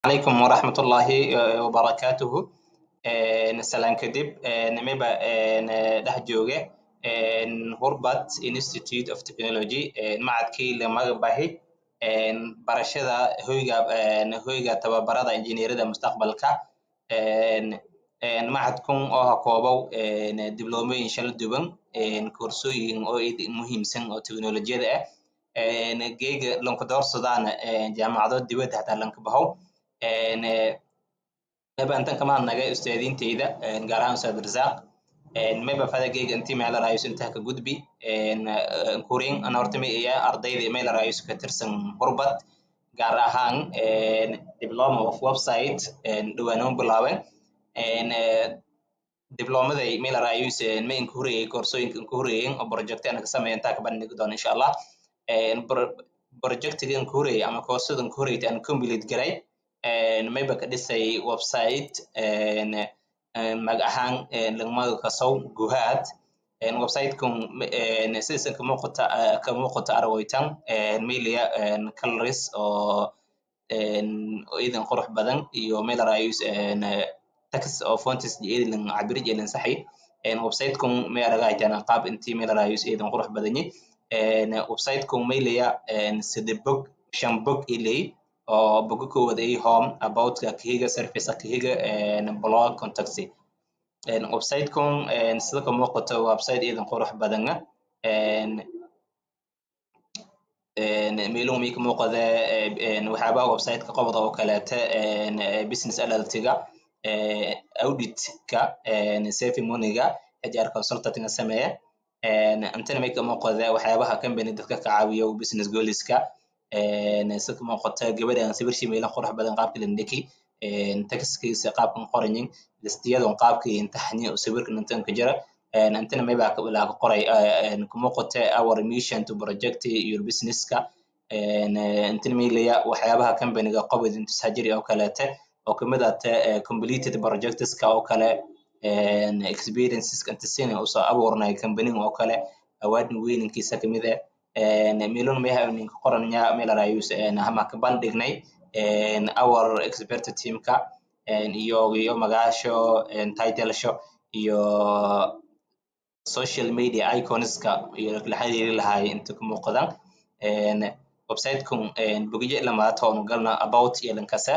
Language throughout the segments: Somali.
calaykum waraxmatullaahi wabarakaatuhu salaan kadib nimeba dhex jooge hurbat institute of technology macadkii lamaga bahi barashada hoyga hoyga tababarada injineerada mustaqbalka macadkun oo ha koobow dibloomoyin shala duwan koorsooyin oo muhiimsan oo teknolojiyada ah geega lankadoorsadaana jaamacado dibadda hataa lanka bahow meba intan kamaad naga ustaadiinteyda gaar ahaan ustaad rasaaq meba fada geega intii meela raayus intaha ka gudbi kurin ana horta ma iya ardayda meela raayus ka tirsan hurbad gaar ahaan diploma of website dhawaanoo bilaaben diblomaday meela raayus ma inka horeyey koorsooyinka inka horeeyen oo project ana ka sameeya intaa ka bandhigi doona insha allah projectiga inka horeyey ama koorsada inka horeyta aan complete garay mayba ka dhisay website mag ahaan lagmaga kasow guhaad website-kun sidiisan kamuuqata kamuuqata aragoytan melia caloris oo idan qurux badan iyo mela raayus tax oo fontis idan cabirij idan saxay website-kun may aragaytan qaab intii mela raayus idan qurux badanyi website-kun mayleya sida bog shan bog ilay oo boga koowad ay home aboutka kahiga service kahiga blog contactsy website-kun sida ka muuqato website idan qurux badana meeluu mii ka muuqada waxyaabaha website-ka qobda oo kaleeta business alertiga auditka safi moniga hr consultantinga sameeya intana may ka muuqada waxyaabaha company dadka ka caawiyo business goaliska sida ka muuqata gabadhan sawirshii meelan qurux badan qaabka lindhiki taxiskiisa qaabkan qoranyin listiyadan qaabkii imtixaani oo sawirkan intan ka jira intana mayba laa ka qoray ka muuqata our mission to project your businesska intana maylaya waxyaabaha companyga qobod intusajiri oo kaleete oo kamid ata completed projectska oo kale experienceska intasina usoo abuurnay companyga oo kale awaadin weynankiisa kamid ah melon meha ninka qoranya melarayus hama ka bandhignay our expert teamka iyo iyo magaasho titlesho iyo social media iconska iyo la xiriiri lahay inta ka muuqdan website-kun bogyo lamaata oonu galna about iyo lankasa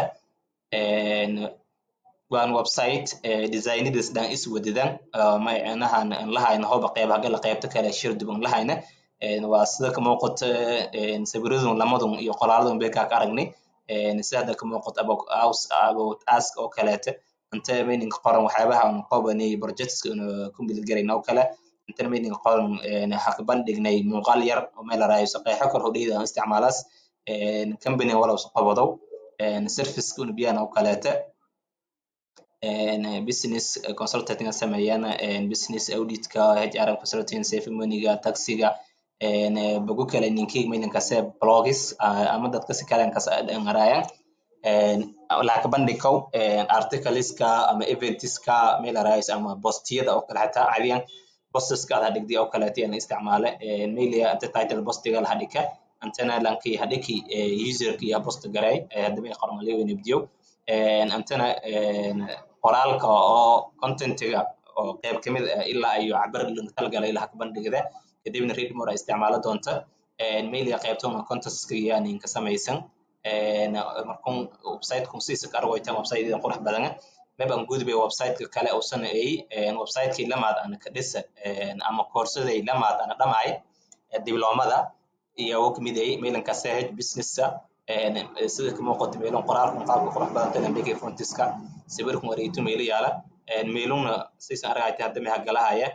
waan website designadiis dhan is wadidan macnahan lahayna hoba qeybaha gala qeybta kale shir duban lahayna waa sida ka muuqata sawiradun lamadun iyo qoraaladun bay kaa ka aragnay sida hadda ka muuqato about ask oo kaleete inta meaninga qoran waxyaabaha aan qobanay projectska complete garayna oo kale intana meaninga qoran ha ka bandhignay muuqaal yar oo meel araayo qeexo kor hodheyda aan isticmaalaas company walow qabadow serviceka unubiyana oo kaleete business consultantinga sameeyana business auditka hr consulting safe moneyga taxiga bogo kale ninkii maynankase blogis ama dadka si kale ngaraayan laka bandhikow articleska ama eventiska mailarais ama bostiyada oo kale xataa caadiyan bostiska ada dhigdi oo kaleeta yana isticmaale mailia inta title bostiga laha dhika intana lanki hadhiki userka iyo bost garay hadaba ay qoran lewenibdiyo intana qoraalka oo contentiga oo qeyb kamid ah ilaa iyo cabar talgalay laha ka bandhigda kadibna readmore ay isticmaalo doonta mailia qaybtona contestska yani ka samaysan markun website-kun siisa ka argoytan website idan qurux badana maban gudbay website-ka kale usana ay website-kii lamaad ana ka dhisa ama koorsaday lamaad ana dhamaay diblomada iyo u kamid ay mailanka sahaj businessa sida ka muuqato meelun qoraalkun qaabka qurux badan talambeke frontiska sawirkun wareegto meelo yaala meeluna siisan argayta hadda meha galahaya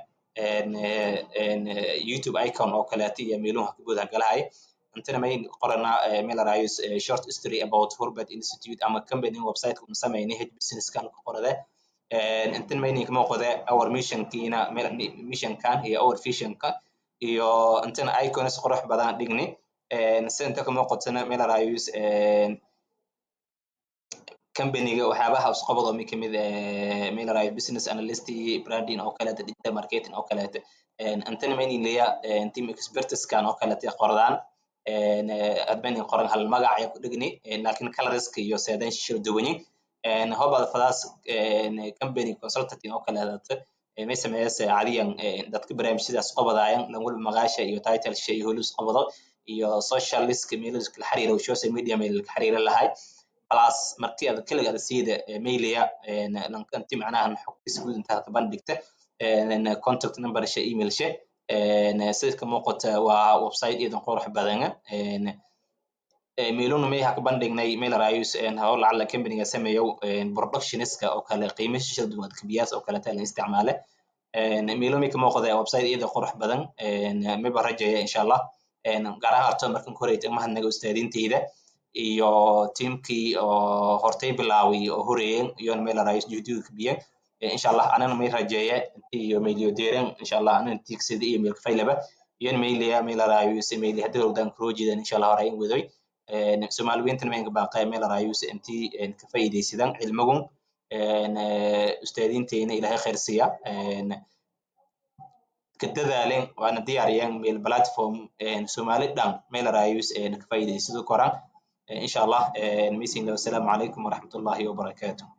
youtube icon oo kaleeta iyo meeluha kabood hagalahaya intana may qorana melarayus short history about hurbert institute ama company website una sameynay h businesskan ka qorade intana maynin kama qode our missionkiina missionkan iyo our visionka iyo intana icons qurux badan dhigni sida inta kama qodsana melarayus companyga waxyaabaha usqabado mi kamid melarayus business analyst branding oo kaleeta digital marketing oo kaleeta intana maynin leya team expertiskan oo kaleeta qordaan admin qoran hal magac ayaa ku dhegni laakiin colorska iyo seedan shil duwanyin hobad fadaas company consulting oo kale hadata may sameeyase cadiyan dadka barnaamijyadaas qabadaayan lan walba magaasha iyo title shay holus qabado iyo social list mailers kala xiriira social media mail ka xiriira lahay plus markii aad kaliga aad siida mailaya lankanti macnaha xogtiisa guud intaad ka bandhigta contact number shay email shay sida ka muuqata waa website idan qurux badan mailuna may ha ka bandhignay mail rayus haw lacala companyga sameeyo productioniska oo kale qiimo shishada duwan kabiyaas oo kale la isticmaale mailo may ka muuqda website iyada qurux badan mayba rajaya insha allah gaar ahaan arto markan ku horeyta mahadnaga ustaadinteyda iyo tiimkii oo hortay bilaaway oo horeeyeen iyoona mail rayus juhdiga kabiyeen insha allah anana may rajeeye iyo mailyo deeren insha allah anana tiigsida iyo mailka faylaba iyon mailaya mail rayus mail hadii howdaan kuroojidan insha allah horay in wadoy soomaaliweyntan maynka baaqaya meel rayus intii ka faa'iidaysadaan cilmigun ustaadiinteyna ilaahay khayr siiya ka dadaalen waana diyaariyaan meel platform soomaali dhan meel rayus ka faa'iidaysado koraan insha allah misinga wasalaamu calaykum waraxmatullahi wabarakaatuh